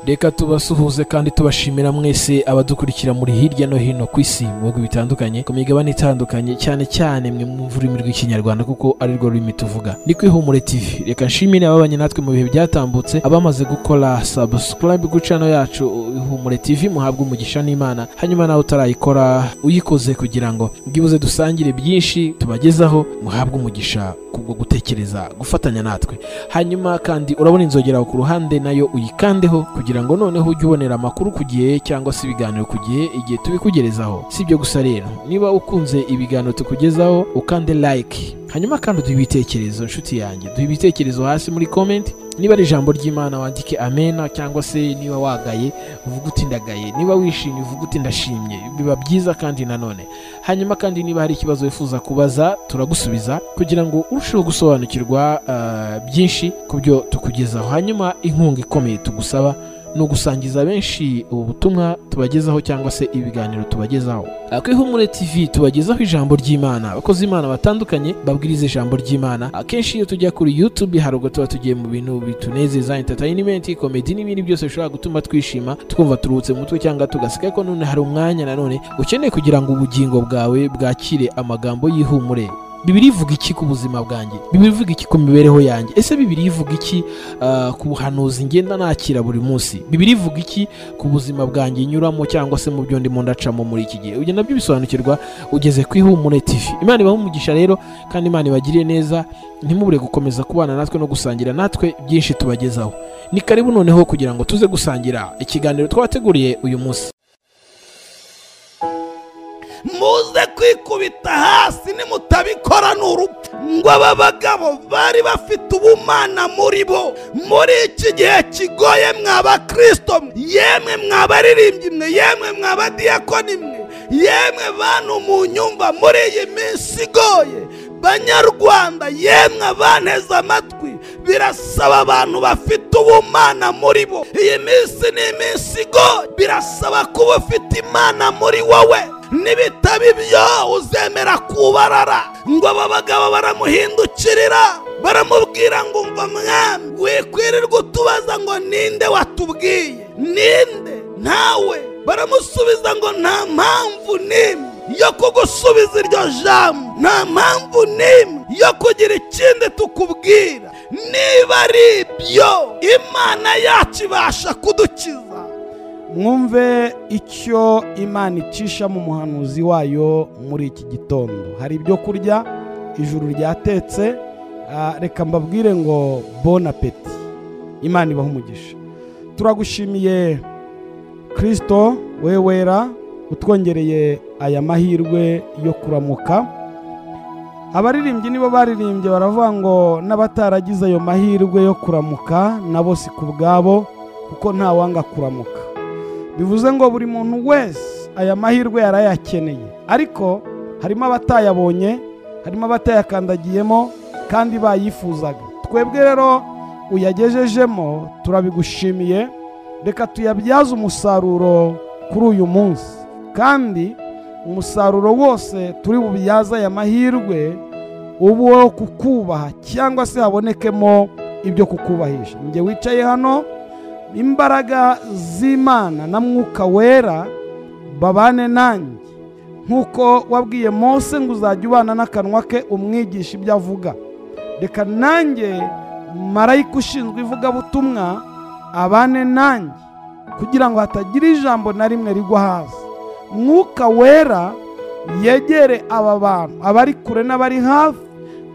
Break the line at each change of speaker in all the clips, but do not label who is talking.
reka tubasuhuze kandi tubashimira mwese abadukurikira muri hirya no hino ku isi mu bihugu bitandukanye ku migabane itandukanye cyane cyane mwe mwumva ururimi rw'ikinyarwanda kuko ari rwo rurimi tuvuga ni ku ihumure tv reka nshimire ababanye natwe mu bihe byatambutse abamaze gukora subscribe ku channel yacu ihumure tv muhabwe umugisha n'imana hanyuma nawe utarayikora uyikoze kugira ngo bwibuze dusangire byinshi tubagezaho muhabwe umugisha kubwo gutekereza gufatanya natwe hanyuma kandi urabona inzogera aho ku ruhande nayo uyikandeho kugira ngo noneho ujye ubonera amakuru ku gihe cyangwa se ibiganiro ku gihe igihe tubikugerezaho si ibyo gusa rero niba ukunze ibiganiro tukugezaho ukande like hanyuma kandi uduhe ibitekerezo nshuti yanjye duhe ibitekerezo hasi muri comment niba ari ijambo ry'imana wandike amena cyangwa se niba wagaye uvuge uti ndagaye niba wishimye uvuge uti ndashimye biba byiza kandi nanone hanyuma kandi niba hari ikibazo wifuza kubaza turagusubiza kugira ngo urusheho gusobanukirwa ah, byinshi ku byo tukugezaho hanyuma inkunga ikomeye tugusaba ni ugusangiza benshi ubu butumwa tubagezaho cyangwa se ibiganiro tubagezaho Ah, ku ihumure tv tubagezaho ijambo ry'imana abakozi imana batandukanye babwiriza ijambo ry'imana akenshi iyo tujya kuri youtube hari ubwo tuba tugiye mu bintu bitunezeza entertainment komedi n'ibindi byose bishobora gutuma twishima twumva turuhutse mu mutwe cyangwa tugaseka ko none hari umwanya nanone ukeneye kugira ngo ubugingo bwawe bwakire amagambo y'ihumure bibiri ivuga iki ku buzima bwanjye bibiri ivuga iki ku mibereho yanjye ese bibiri ivuga iki ah, ku buhanuzi ngenda nakira buri munsi bibiri ivuga iki ku buzima bwanjye nyuramo cyangwa se mu byo ndimo ndacamo muri iki gihe ibyo nabyo bisobanukirwa ugeze ku ihumure tv imana ibaha umugisha rero kandi imana ibagiriye neza ntimubure gukomeza kubana natwe no gusangira natwe byinshi tubagezaho ni karibu noneho kugira ngo tuze gusangira ikiganiro twabateguriye uyu munsi
muze kwikubita hasi nimutabikora ni urupfu ngo aba bagabo bari bafite ubumana muri bo muri iki gihe kigoye mwa bakristo mwe yemwe mwa baririmbyi mwe yemwe mwa badiyakoni mwe yemwe bantu mu nyumva muri iyi minsi igoye banyarwanda yemwe abanteze amatwi birasaba abantu bafite ubumana muri bo iyi minsi ni iminsi igoye birasaba kuba ufite imana muri wowe nibitaba ibyo uzemera kubarara ngo aba bagabo baramuhindukirira baramubwira ngo umva mwami wikwirirwa utubaza ngo ninde watubwiye ninde ntawe baramusubiza ngo nta mpamvu n'imwe yo kugusubiza iryo jambo nta mpamvu n'imwe yo kugira ikindi tukubwira niba ari ibyo imana yacu ibasha kudukiza
mwumve icyo imana icisha mu muhanuzi wayo muri iki gitondo hari ibyo kurya ijuru ryatetse ah, reka mbabwire ngo bon apeti imana ibaha umugisha turagushimiye kirisito wewera utwongereye aya mahirwe yo kuramuka abaririmbyi nibo baririmbye baravuga ngo n'abataragize ayo mahirwe yo kuramuka nabo si ku bwabo kuko nta wanga kuramuka bivuze ngo buri muntu wese aya mahirwe yarayakeneye ariko harimo abatayabonye harimo abatayakandagiyemo kandi bayifuzaga twebwe rero uyagejejemo turabigushimiye reka tuyabyaze umusaruro kuri uyu munsi kandi umusaruro wose turi bubyaze aya mahirwe ubu wo kukubaha cyangwa se habonekemo ibyo kukubahisha njye wicaye hano imbaraga z'imana na mwuka wera babane nanjye nk'uko wabwiye mose ngo uzajya ubana n'akanwa ke umwigisha ibyo avuga reka nanjye marayika ushinzwe ivugabutumwa abane nanjye kugira ngo hatagira ijambo na rimwe rigwa hasi mwuka wera yegere aba bantu abari kure n'abari hafi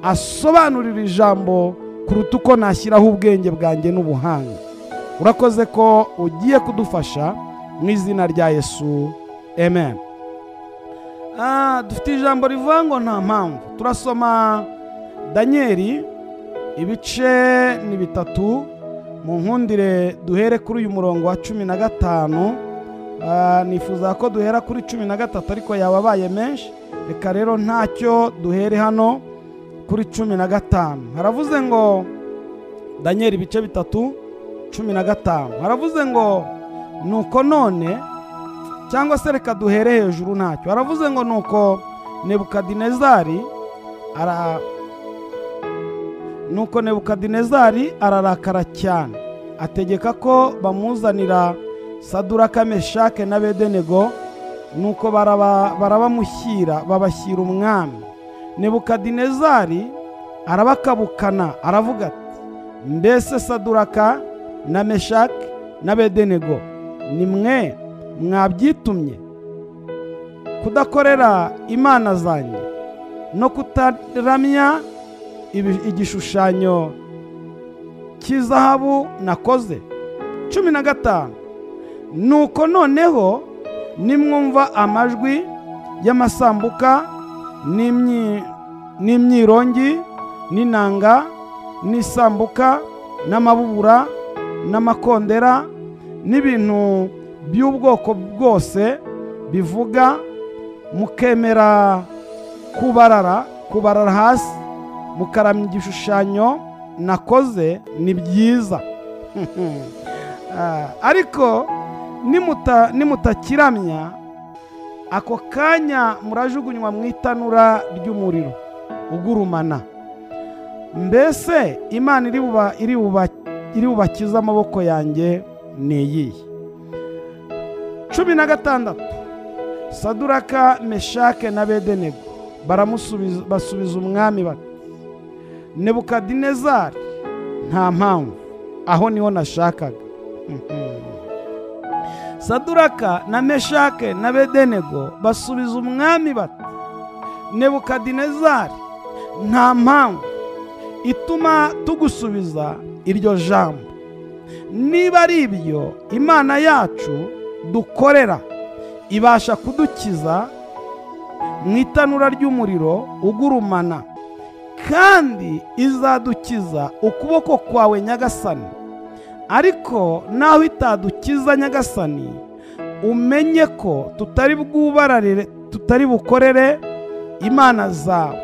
asobanurira ijambo kuruta uko nashyiraho ubwenge bwanjye n'ubuhanga urakoze ko ugiye kudufasha mu izina rya yesu amen Ah, dufite ijambo rivuga ngo nta mpamvu turasoma danyeli ibice ni bitatu mu nkundire duhere kuri uyu murongo wa cumi na gatanu Ah, nifuza ko duhera kuri cumi na gatatu ariko yababaye menshi reka rero ntacyo duhere hano kuri cumi na gatanu haravuze ngo danyeli ibice bitatu cumi na gatanu haravuze ngo nuko none cyangwa se reka duhere hejuru ntacyo haravuze ngo nuko nebukadinezari ara nuko nebukadinezari ararakara cyane ategeka ko bamuzanira saduraka meshake na bedenego nuko baraba- barabamushyira babashyira umwami nebukadinezari arabakabukana aravuga ati mbese saduraka na meshake na bedenego ni mwe mwabyitumye kudakorera imana zanjye no kutaramya ibi- igishushanyo cy'izahabu nakoze cumi na gatanu nuko noneho nimwumva amajwi y'amasambuka n'imyi- n'imyirongi n'inanga n'isambuka n'amabubura n'amakondera n'ibintu by'ubwoko bwose bivuga mukemera kubarara kubarara hasi mukaramya igishushanyo nakoze ni byiza Ah, ariko nimuta- nimutakiramya ako kanya murajugunywa mu itanura ry'umuriro ugurumana mbese imana iri buba- iri buba- iri bubakize amaboko yanjye ni iyihe cumi na gatandatu saduraka meshake na bedenego baramusubiza basubiza umwami bati nebukadinezari nta mpamvu aho niho nashakaga saduraka na meshake na bedenego basubiza umwami bati nebukadinezari nta mpamvu ituma tugusubiza iryo jambo niba ari ibyo imana yacu dukorera ibasha kudukiza mu itanura ry'umuriro ugurumana kandi izadukiza ukuboko kwawe nyagasani ariko naho itadukiza nyagasani umenye ko tutari bwubararire tutari bukorere imana zawe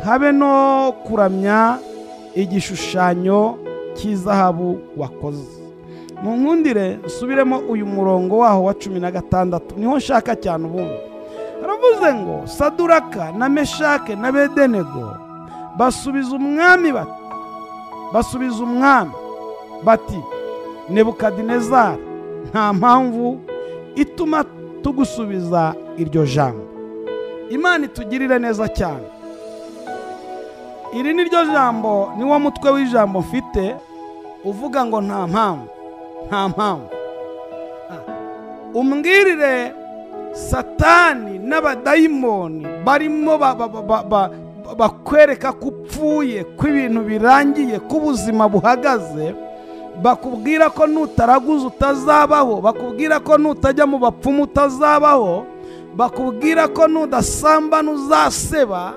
habe no kuramya igishushanyo cy'izahabu wakoze mu nkundire nsubiremo uyu murongo waho wa cumi na gatandatu niho nshaka cyane ubundi haravuze ngo saduraka na meshake na bedenego basubiza umwami bati basubiza umwami bati nebukadinezari nta mpamvu ituma tugusubiza iryo jambo imana itugirire neza cyane iri ni ryo jambo niwo mutwe w'ijambo mfite uvuga ngo nta mpamvu nta mpamvu Ah. umbwirire satani n'abadayimoni barimo ba- ba- ba- ba- ba- bakwereka ko upfuye ko ibintu birangiye ko ubuzima buhagaze bakubwira ko nutaraguza utazabaho bakubwira ko nutajya mu bapfumu utazabaho bakubwira ko nudasamba nuzaseba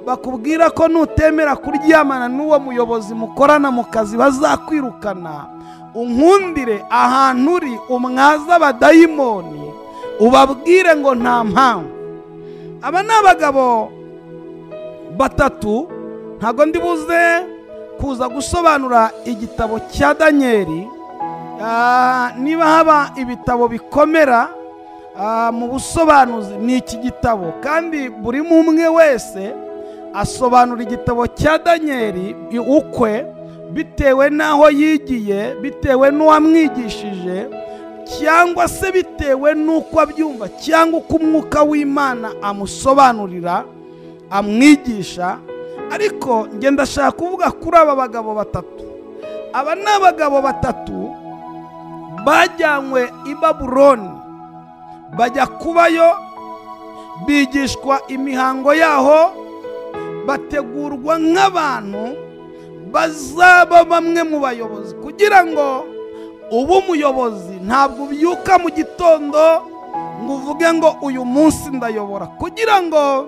bakubwira ko nutemera kuryamana n'uwo muyobozi mukorana mu kazi bazakwirukana unkundire ahantu uri umwaza abadayimoni ubabwire ngo nta mpamvu aba ni abagabo batatu ntabwo ndibuze kuza gusobanura igitabo cya daniyeli Ah, niba haba ibitabo bikomera ah, mu busobanuzi ni iki gitabo kandi buri umwe wese asobanura igitabo cya daniyeli i- ukwe bitewe n'aho yigiye bitewe n'uwamwigishije cyangwa se bitewe n'uko abyumva cyangwa uko umwuka w'imana amusobanurira amwigisha ariko ngenda ndashaka kuvuga kuri aba bagabo batatu aba ni abagabo batatu bajyanywe i babuloni bajya kubayo bigishwa imihango yaho bategurwa nk'abantu bazaba bamwe mu bayobozi kugira ngo uba umuyobozi ntabwo ubyuka mu gitondo ngo uvuge ngo uyu munsi ndayobora kugira ngo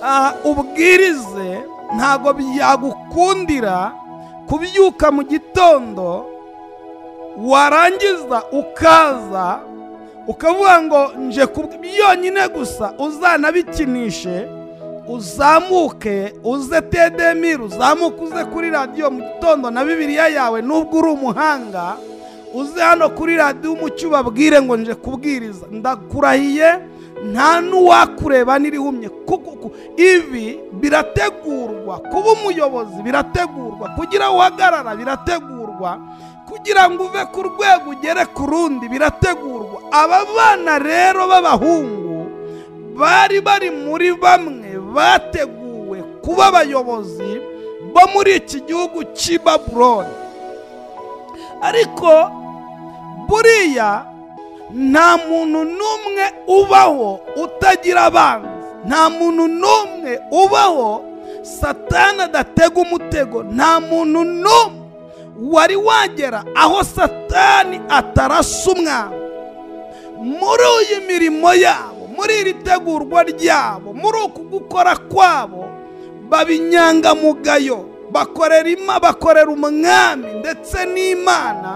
ah, ubwirize ntabwo byagukundira kubyuka mu gitondo warangiza ukaza ukavuga ngo nje ku- yonyine gusa uzanabikinishe uzamuke uze tedemiri uzamuke uze kuri radiyo mu gitondo na bibiliya yawe nubwo uri umuhanga uze hano kuri radiyo umucyo ubabwire ngo nje kubwiriza ndakurahiye nta n'uwakureba n'irihumye kuko ku- ibi birategurwa kuba umuyobozi birategurwa kugira uhagarara birategurwa
kugira ngo uve ku rwego ugere ku rundi birategurwa aba bana rero b'abahungu bari bari muri bamwe bateguwe kuba abayobozi bo muri iki gihugu cy'i baburoni ariko buriya nta muntu n'umwe ubaho utagira abanzi nta muntu n'umwe ubaho satana adatega umutego nta muntu n'umwe wari wagera aho satani atarasa umwana muri iyi mirimo yabo muri iri tegurwa ryabo muri uku gukora kwabo baba inyangamugayo bakorera ima bakorera umwami ndetse n'imana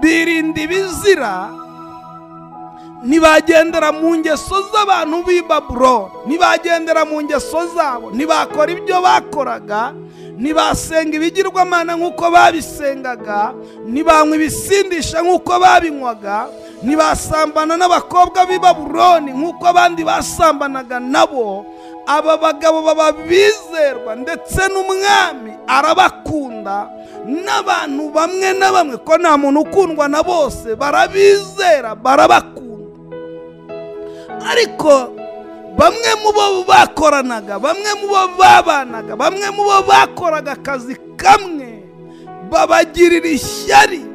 birinda ibizira ntibagendera mu ngeso z'abantu b'i baburo ntibagendera mu ngeso zabo ntibakora ibyo bakoraga ntibasenga ibigirwamana nk'uko babisengaga ntibanywa ibisindisha nk'uko babinywaga ntibasambana n'abakobwa b'i baburoni nk'uko abandi basambanaga nabo aba bagabo baba bizerwa ndetse n'umwami arabakunda n'abantu bamwe na bamwe ko nta muntu ukundwa na bose barabizera barabakunda ariko bamwe mu bo bakoranaga bamwe mu bo babanaga bamwe mu bo bakoraga akazi kamwe babagirira ishyari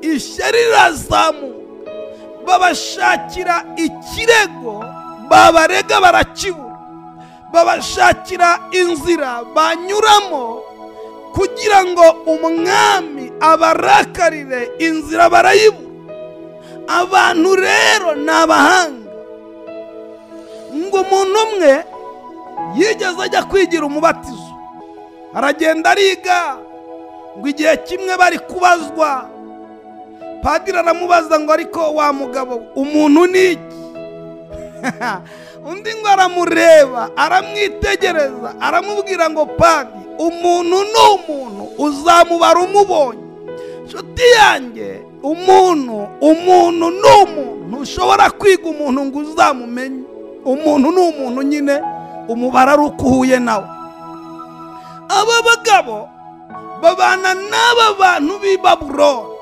ishyari rirazamuka babashakira ikirego babarega barakibura babashakira inzira banyuramo kugira ngo umwami abarakarire inzira barayibura abantu rero ni abahanga ngo umuntu umwe yigeze ajya kwigira umubatizo aragenda ariga ngo igihe kimwe bari kubazwa padiri aramubaza ngo ariko wa mugabo umuntu ni iki undi ngo aramureba aramwitegereza aramubwira ngo padi umuntu ni umuntu uzamubara umubonye nshuti yanjye umuntu umuntu ni umuntu ntushobora kwiga umuntu ngo uzamumenye umuntu ni umuntu nyine umubare ari uko uhuye nawe aba bagabo babana n'aba bantu b'i baburoni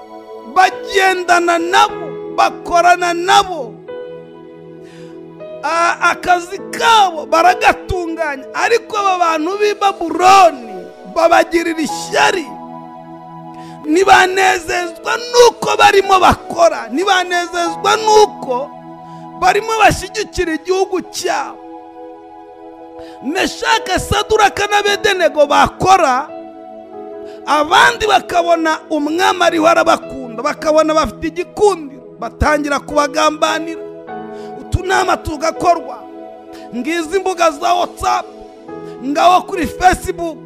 bagendana nabo bakorana nabo A- akazi kabo baragatunganya ariko aba bantu b'i baburoni babagirira ishyari ntibanezezwa n'uko barimo bakora ntibanezezwa n'uko barimo bashyigikira igihugu cyabo meshake saduraka n'abedenego bakora abandi bakabona umwami ariho arabakunda bakabona bafite igikundiro batangira kubagambanira utunama tugakorwa ngizi imbuga za watsapu ngaho kuri fesibuku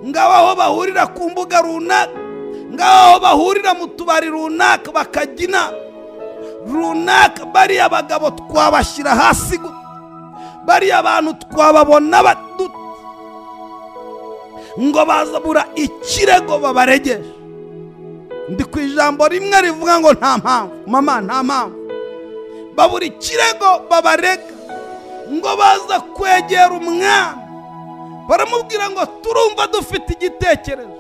ngaho aho bahurira ku mbuga runaka ngaho aho bahurira mu tubari runaka bakajya inama runaka bariya bagabo twabashyira hasi gute bariya bantu twababona batu ngo bazabura ikirego babaregeje ndi ku ijambo rimwe rivuga ngo nta mpamvu mama nta mpamvu babura ikirego babarega ngo baza kwegera umwami baramubwira ngo turumva dufite igitekerezo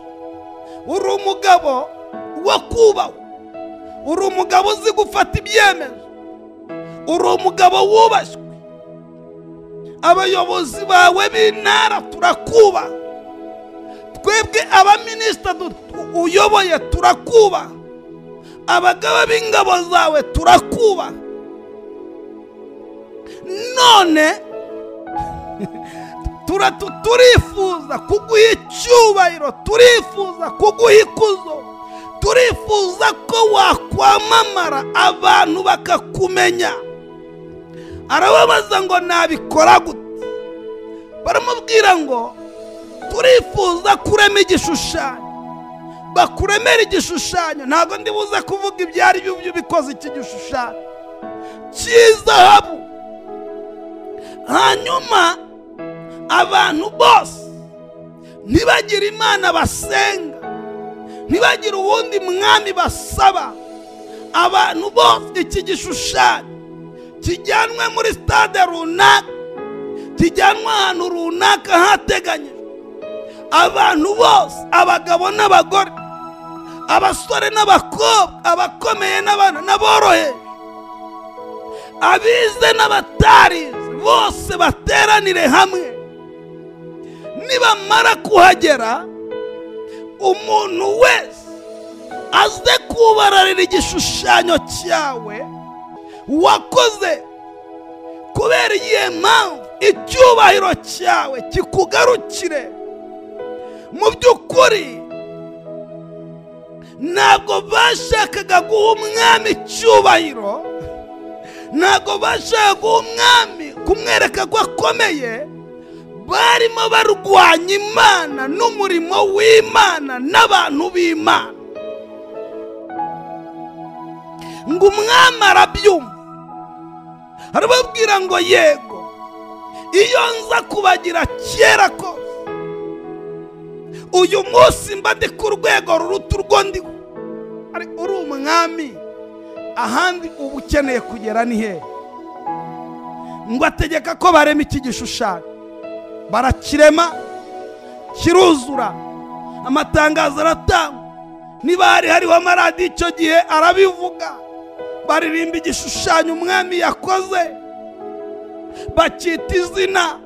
uri umugabo wo kubahwa uri umugabo uzi gufata ibyemezo uri umugabo wubashywe abayobozi bawe b'intara turakubaha twebwe abaminisita du- uyoboye turakubaha abagaba b'ingabo zawe turakubaha none tura- tu- turifuza kuguha icyubahiro turifuza kuguha ikuzo turifuza ko wakwamamara abantu bakakumenya arababaza ngo nabikora gute baramubwira ngo turifuza kurema igishushanyo bakuremera igishushanyo ntabwo ndi buze kuvuga ibyo ari byo byo bikoze iki gishushanyo cy'izahabu hanyuma abantu bose ntibagire imana basenga ntibagire uwundi mwami basaba abantu bose iki gishushanyo kijyanwe muri sitade runaka kijyanwe ahantu runaka hateganyijwe abantu bose abagabo n'abagore abasore n'abakobwa abakomeye n'abana n'aborohe abize n'abatarize bose bateranire hamwe nibamara kuhagera umuntu wese aze kubararira igishushanyo cyawe wakoze kubera iyihe mpamvu icyubahiro cyawe kikugarukire mu by'ukuri ntabwo bashakaga guha umwami icyubahiro ntabwo bashakaga guha umwami kumwereka ko akomeye barimo barwanya imana n'umurimo w'imana n'abantu b'imana ngo umwami arabyumva arababwira ngo yego iyo nza kubagira kera kose uyu munsi mba ndi ku rwego ruruta urwo ndiho uri umwami ahandi uba ukeneye kugera ni hehe ngo ategeka ko barema iki gishushanyo barakirema kiruzura amatangazo aratangwa niba hari hariho amaradiyo icyo gihe arabivuga baririmba igishushanyo umwami yakoze bakita izina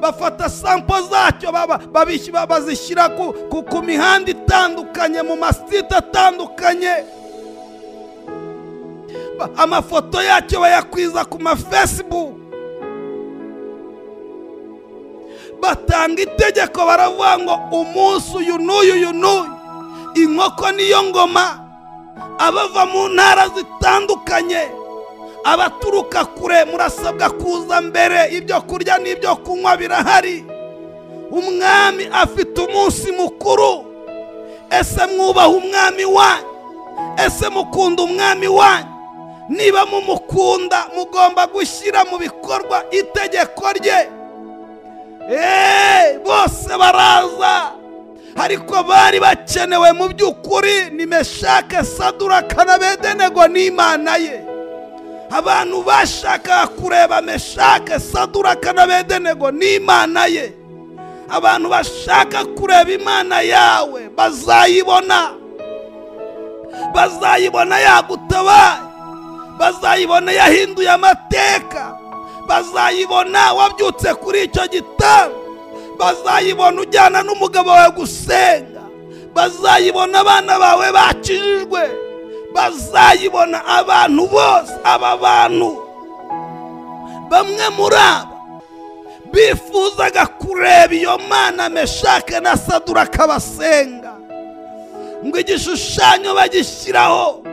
bafata sampo zacyo bazishyira ku mihanda itandukanye mu masite atandukanye amafoto yacyo bayakwiza ku mafesibuku batanga itegeko baravuga ngo umunsi uyu n'uyu uyu n'uyu inkoko niyo ngoma abava mu ntara zitandukanye abaturuka kure murasabwa kuza mbere ibyo kurya n'ibyo kunywa birahari umwami afite umunsi mukuru ese mwubaha umwami wanyu ese mukunda umwami wanyu niba mumukunda mugomba gushyira mu bikorwa itegeko rye bose baraza ariko bari bakenewe mu by'ukuri nimeshake saduraka na bedenego n'imana ye abantu bashakaga kureba meshake saduraka na bedenego n'imana ye abantu bashaka kureba imana yawe bazayibona bazayibona yagutabaye bazayibona yahinduye amateka bazayibona wabyutse kuri icyo gitanda bazayibona ujyana n'umugabo wawe gusenga bazayibona abana bawe bakijijwe bazayibona abantu bose aba bantu bamwe muri aba bifuzaga kureba iyo mana meshake na saduraka basenga ngo igishushanyo bagishyiraho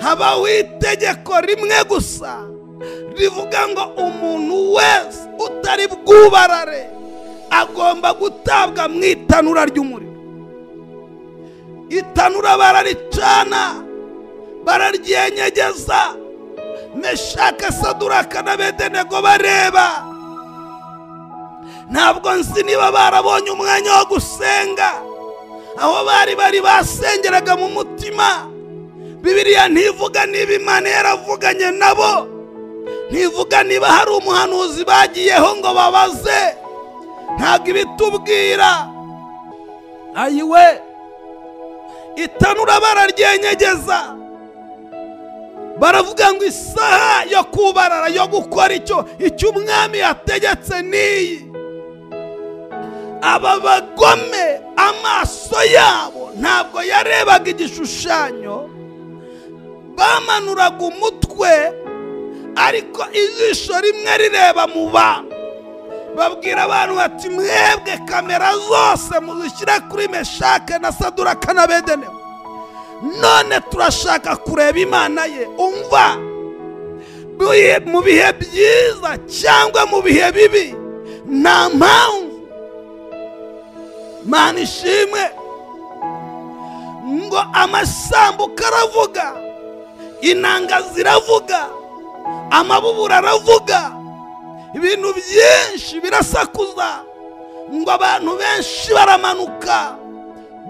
habaho itegeko rimwe gusa rivuga ngo umuntu wese utari bwubarare agomba gutabwa mu itanura ry'umuriro itanura bararicana bararyenyegeza meshake saduraka na bedenego bareba ntabwo nzi niba barabonye umwanya wo gusenga aho bari bari basengeraga mu mutima bibiriya ntivuga niba imana yaravuganye nabo ntivuga niba hari umuhanuzi bagiyeho ngo babaze ntabwo ibitubwira ayiwe itanura bararyenyegeza baravuga ngo isaha yo kubarara yo gukora icyo icyo umwami yategetse n'iyi aba bagome amaso yabo ntabwo yarebaga igishushanyo bamanuraga umutwe ariko ijisho rimwe rireba mu bantu babwira abantu bati mwebwe kamera zose muzishyire kuri meshake na saduraka na bedenewe none turashaka kureba imana ye umva mu bihe byiza cyangwa mu bihe bibi nta mpamvu mana ishimwe ngo amasambuka aravuga inanga ziravuga amabubura aravuga ibintu byinshi birasakuza ngo abantu benshi baramanuka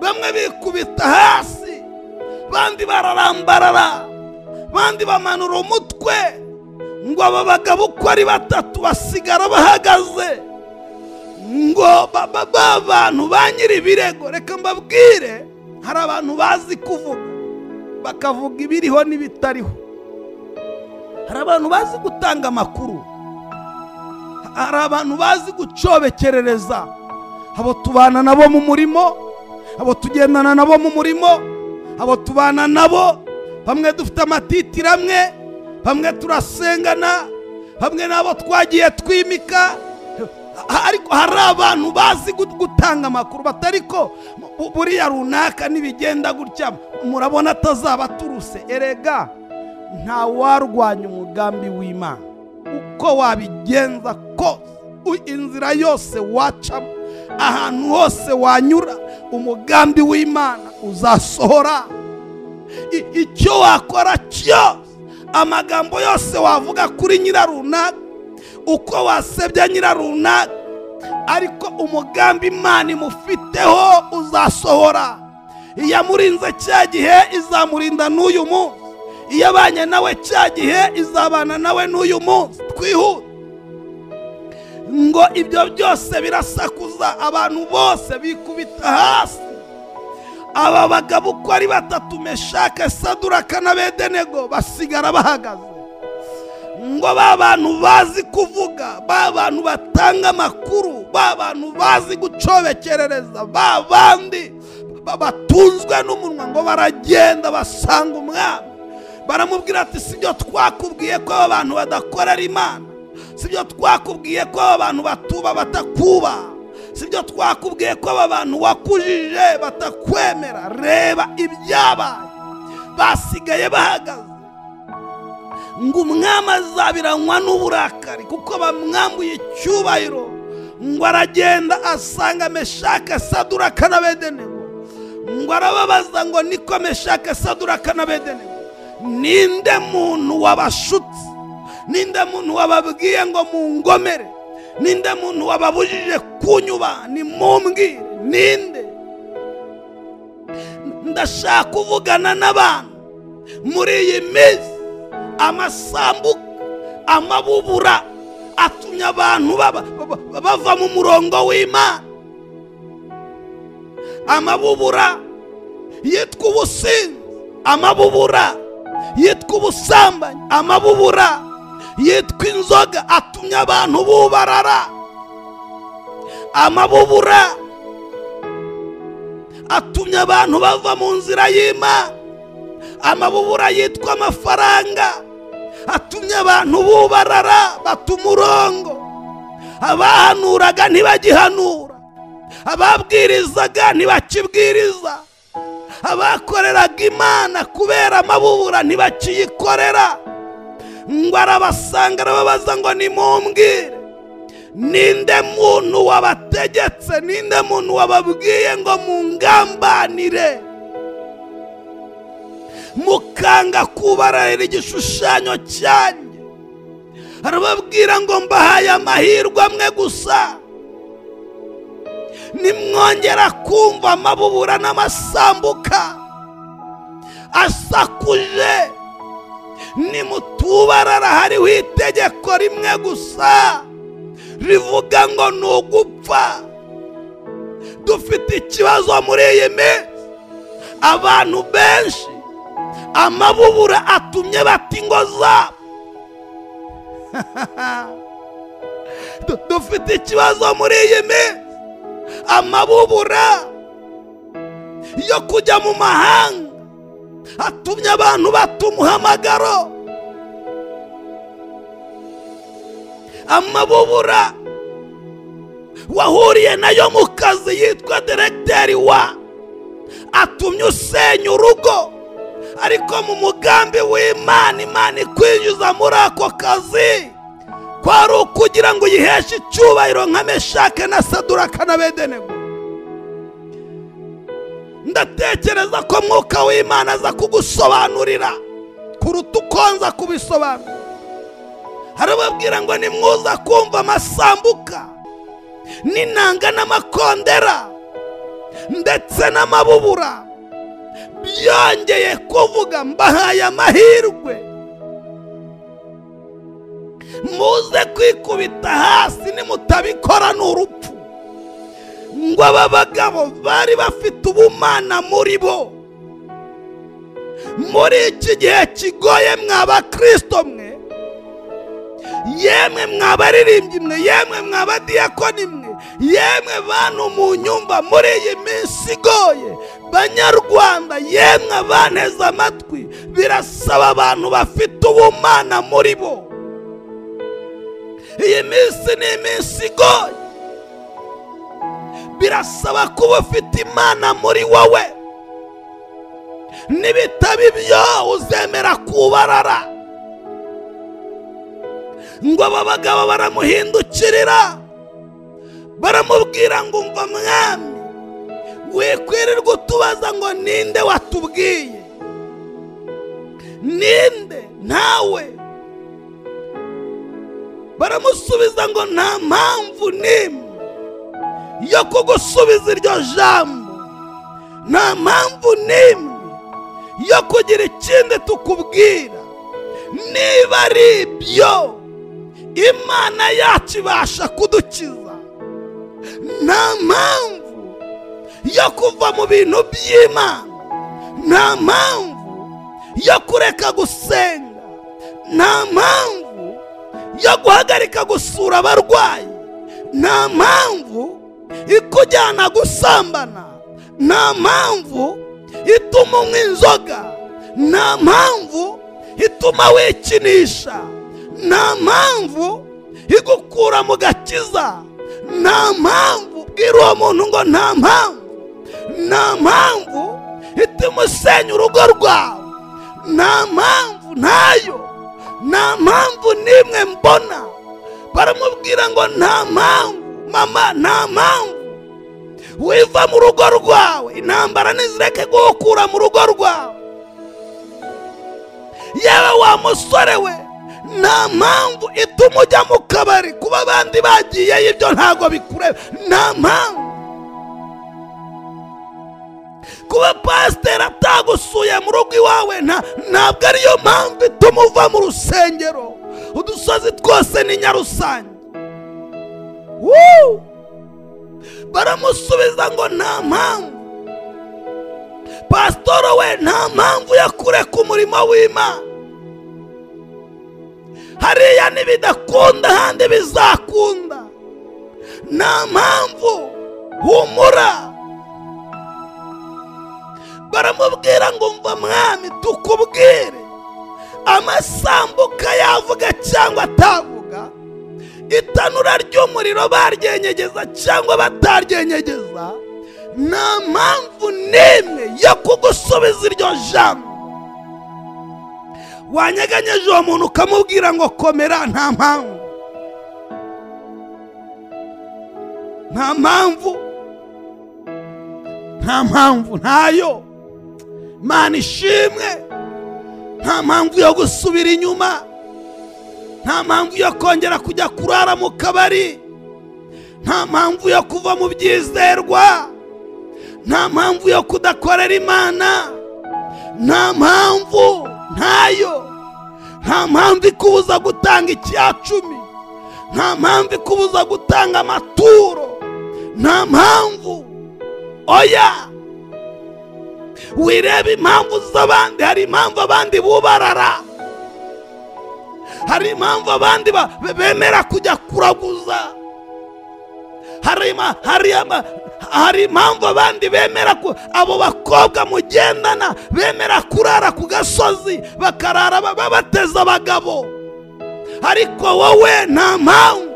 bamwe bikubita hasi bandi bararambarara bandi bamanura umutwe ngo aba bagabo uko ari batatu basigara bahagaze ngo ba bantu ba nyir'ibirego reka mbabwire hari abantu bazi kuvuga bakavuga ibiriho n'ibitariho hari abantu bazi gutanga amakuru hari abantu bazi gucobekerereza abo tubana nabo mu murimo abo tugendana nabo mu murimo abo tubana nabo bamwe dufite amatitiri amwe bamwe turasengana bamwe nabo twagiye twimika ariko hari abantu bazi gut- gutanga amakuru batari ko bu- buriya runaka nibigenda gutya murabona atazaba aturuse erega nta warwanya umugambi w'imana uko wabigenza kose u- inzira yose wacamo ahantu hose wanyura umugambi w'imana uzasohora I- icyo wakora cyose amagambo yose wavuga kuri nyira runaka uko wasebya nyira runaka ariko umugambi imana imufiteho uzasohora iyamurinze cya gihe izamurinda n'uyu munsi iyabanye nawe cya gihe izabana nawe n'uyu munsi twihute ngo ibyo byose birasakuza abantu bose bikubita hasi aba bagabo uko ari batatu meshake saduraka n'abedenego basigara bahagaze ngo ba bantu bazi kuvuga ba bantu batanga amakuru ba bantu bazi gucobekerereza ba bandi ba- batunzwe n'umunwa ngo baragenda basanga umwami baramubwira ati si byo twakubwiye ko aba bantu badakorera imana si byo twakubwiye ko aba bantu batuba batakubaha si byo twakubwiye ko aba bantu wakujije batakwemera reba ibyabaye basigaye bahagaze ngo umwami azabiranywa n'uburakari kuko bamwambuye icyubahiro ngo aragenda asanga meshake saduraka n'abedenego ngo arababaza ngo niko meshake saduraka n'abedenego ninde muntu wabashutse ninde muntu wababwiye ngo mungomere ninde muntu wababujije kunyuba nimumbwire ninde ndashaka kuvugana n'abantu muri iyi minsi amasambu amabubura atumye abantu baba- baba- bava mu murongo w'imana amabubura yitwa ubusinzi amabubura yitwa ubusambanyi amabubura yitwa inzoga atumye abantu bubarara amabubura atumye abantu bava mu nzira y'imana amabubura yitwa amafaranga atumye abantu bubarara bata umurongo abahanuraga ntibagihanura ababwirizaga ntibakibwiriza abakoreraga imana kubera amabubura ntibakiyikorera ngo arabasanga arababaza ngo nimumbwire ninde muntu wabategetse ninde muntu wababwiye ngo mungambanire mukanga kubararira igishushanyo cyanjye arababwira ngo mbahaye amahirwe amwe gusa nimwongera kumva amabubura n'amasambuka asakuje nimutubarara hariho itegeko rimwe gusa rivuga ngo ni ugupfa dufite ikibazo muri iyi minsi abantu benshi amabubura atumye bata ingo zabo Du- dufite ikibazo muri iyi minsi amabubura yo kujya mu mahanga atumye abantu bata umuhamagaro amabubura wahuriye nayo mu kazi yitwa diregiteri wa atumye usenya urugo ariko mu mugambi w'imana imana ikwinjiza muri ako kazi kwari ukugira ngo uyiheshe icyubahiro nka meshake na saduraka na bedenego ndatekereza ko mwuka w'imana aza kugusobanurira kuruta uko nza kubisobanura harababwira ngo nimwuza kumva amasambuka n'inanga n'amakondera ndetse n'amabubura byongeye kuvuga mbahaye amahirwe muze kwikubita hasi nimutabikora ni urupfu ngo aba bagabo bari bafite ubumana muri bo muri iki gihe kigoye mw'abakristo mwe yemwe mwabaririmbyi mwe yemwe mw'abadiyakoni mwe yemwe bantu mu nyumba muri iyi minsi igoye banyarwanda yemwe abaneze amatwi birasaba abantu bafite ubumana muri bo iyi minsi ni iminsi igoye birasaba kuba ufite imana muri wowe nibitaba ibyo uzemera kubarara ngo aba bagabo baramuhindukirira baramubwira ngo umva mwami wikwirirwa utubaza ngo ninde watubwiye ninde ntawe baramusubiza ngo nta mpamvu n'imwe yo kugusubiza iryo jambo nta mpamvu n'imwe yo kugira ikindi tukubwira niba ari ibyo imana yacu ibasha kudukiza nta mpamvu yo kuva mu bintu by'imana nta mpamvu yo kureka gusenga nta mpamvu yo guhagarika gusura abarwayi nta mpamvu ikujyana gusambana nta mpamvu ituma unywa inzoga nta mpamvu ituma wikinisha nta mpamvu igukura mu gakiza nta mpamvu bwira uwo muntu ngo nta mpamvu nta mpamvu ituma usenya urugo rwawe nta mpamvu ntayo nta mpamvu n'imwe mbona baramubwira ngo nta mpamvu mama nta mpamvu wiva mu rugo rwawe intambara ntizireke guhukura mu rugo rwawe yewe wa musore we nta mpamvu ituma ujya mu kabari kuba abandi bagiyeyo ibyo ntabwo bikureba nta mpamvu kuba pasiteri atagusuye mu rugo iwawe nta ntabwo ariyo mpamvu ituma uva mu rusengero udusozi twose ni nyarusange Woo! baramusubiza ngo nta mpamvu pasitoro we nta mpamvu yo kureka umurimo w'imana hariya nibidakunda ahandi bizakunda nta mpamvu humura baramubwira ngo mva mwami tukubwire amasambuka yavuga cyangwa atavuga itanura ry'umuriro baryenyegeza cyangwa bataryenyegeza nta mpamvu n'imwe yo kugusubiza iryo jambo wanyeganyeje uwo muntu ukamubwira ngo komera nta mpamvu nta mpamvu nta mpamvu ntayo mana ishimwe nta mpamvu yo gusubira inyuma nta mpamvu yo kongera kujya kurara mu kabari nta mpamvu yo kuva mu byizerwa nta mpamvu yo kudakorera imana nta mpamvu ntayo nta mpamvu ikubuza gutanga icyacumi nta mpamvu ikubuza gutanga amaturo nta mpamvu oya wireba impamvu z'abandi hari impamvu abandi bubarara hari impamvu abandi ba- be- bemera kujya kuraguza hari ima- hari ama- hari impamvu abandi bemera ku- abo bakobwa mugendana bemera kurara ku gasozi bakarara ba- babateza abagabo ariko wowe nta mpamvu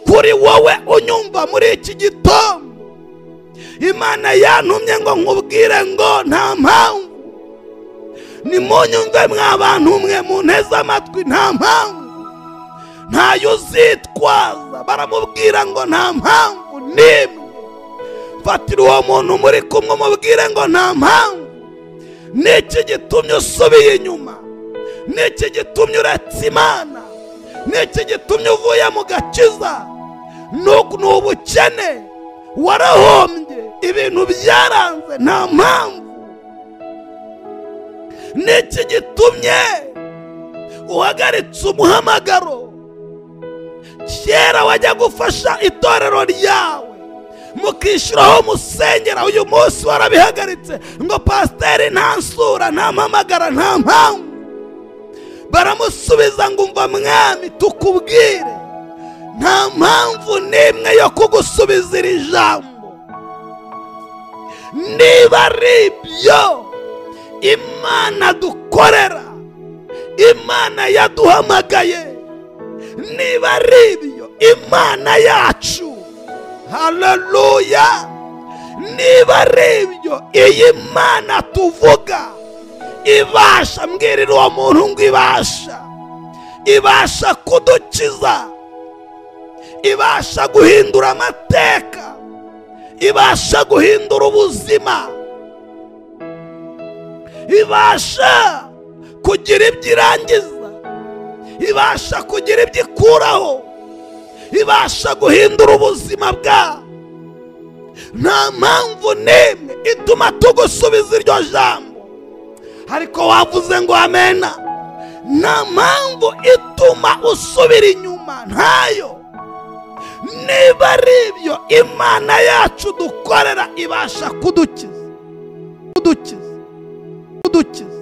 kuri wowe unyumva muri iki gitondo imana yantumye ngo nkubwire ngo nta mpamvu nimunyumve mwa bantu mwe munteze amatwi nta mpamvu ntayo uzitwaza baramubwira ngo nta mpamvu n'imwe fatira uwo muntu muri kumwe umubwire ngo nta mpamvu niki gitumye usubiye inyuma niki gitumye uretse imana niki gitumye uvuye mu gakiza Nuku- ni ubukene warahombye ibintu byaranze nta mpamvu niki gitumye uhagaritse umuhamagaro kera wajya gufasha itorero ryawe mukishyiraho musengera uyu munsi warabihagaritse ngo pasiteri nta nsura nta mpamagara nta mpamvu baramusubiza ngo umva mwami tukubwire nta mpamvu n'imwe yo kugusubiza iri jambo niba ari ibyo imana dukorera imana yaduhamagaye niba ari ibyo imana yacu haleluya niba ari ibyo iyi mana tuvuga ibasha mbwirira uwo muntu ngo ibasha ibasha kudukiza ibasha guhindura amateka ibasha guhindura ubuzima ibasha kugira ibyo irangiza ibasha kugira ibyo ikuraho ibasha guhindura ubuzima bwawe nta mpamvu n'imwe ituma tugusubiza iryo jambo ariko wavuze ngo amena nta mpamvu ituma usubira inyuma ntayo niba ari ibyo imana yacu dukorera ibasha kudukiza kudukiza kudukiza